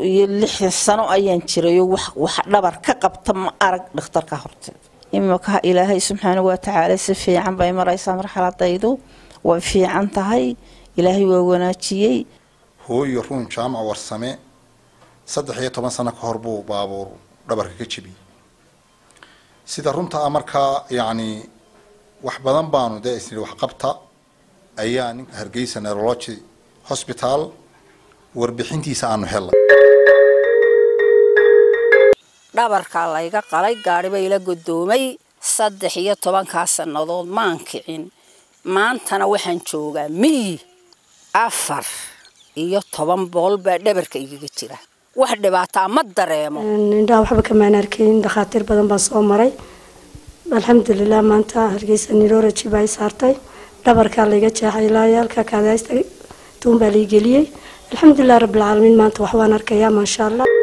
iyo lixdan sano ayaan jirayo wax wax dhabar ka qabta ma arag dhakhtarka horteed imika ilaahay subxaana wa tacaala si fiican bay maraysaa marxaladaydu way fiican tahay ilaahay waa wanaajiyey hooyo ruun jaamac warsame saddex iyo toban sano ka hor buu baabuur dhabarka ka jebiyey sida runta ah markaa yacni wax badan baanu dee isnidhi waxqabta ayaa ninka hargeysa neurology hosbital warbixintiisa aanu helnay dhabarkaa layga qalay gaadhiba ila godoomay saddex iyo tobankaa sannadood maan kicin maantana waxaan joogaa miyi afar iyo toban bool baa dhabarka igaga jira wax dhibaataa ma dareemo indhaha waxba kamaan arkayn dhakhaatiir badan baa soo maray alxamdulilah maanta hargeysa neurology baa i saartay dhabarkaa layga jeexay ilaa halka kaadaysta tuun baa lay geliyey alxamdulilah rabbilcaalamiin maanta wax waan arkayaa maasha allah